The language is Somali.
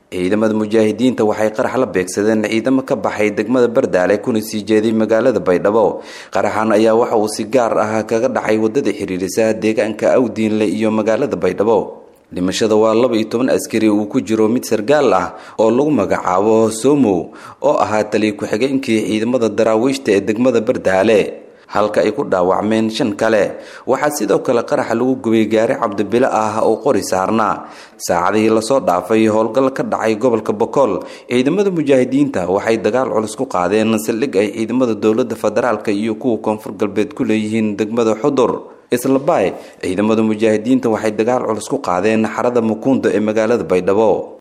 ciidamada mujaahidiinta waxay qarax la beegsadeen ciidamo ka baxay degmada bardaale kuna sii jeeday magaalada baydhabo qaraxan ayaa waxa uu si gaar ah kaga dhacay wadada xiriirisa deegaanka awdiinle iyo magaalada baydhabo dhimashada waa laba iyo toban askari uu ku jiro mid sargaal ah oo lagu magacaabo somow oo ahaa taliya ku-xigeenkii ciidamada daraawiishta ee degmada bardaale halka ay ku dhaawacmeen shan kale waxaa sidoo kale qaraxa lagu gubay gaari cabdibilo ah oo qori saarnaa saacadihii lasoo dhaafay howlgal ka dhacay gobolka bokool ciidamada mujaahidiinta waxay dagaal culus ku qaadeen saldhig ay ciidamada dowlada federaalk iyo kuwa koonfur galbeed ku leeyihiin degmada xudur islabaay ciidamada mujaahidiinta waxay dagaal culus ku qaadeen xarada mukuunda ee magaalada baydhabo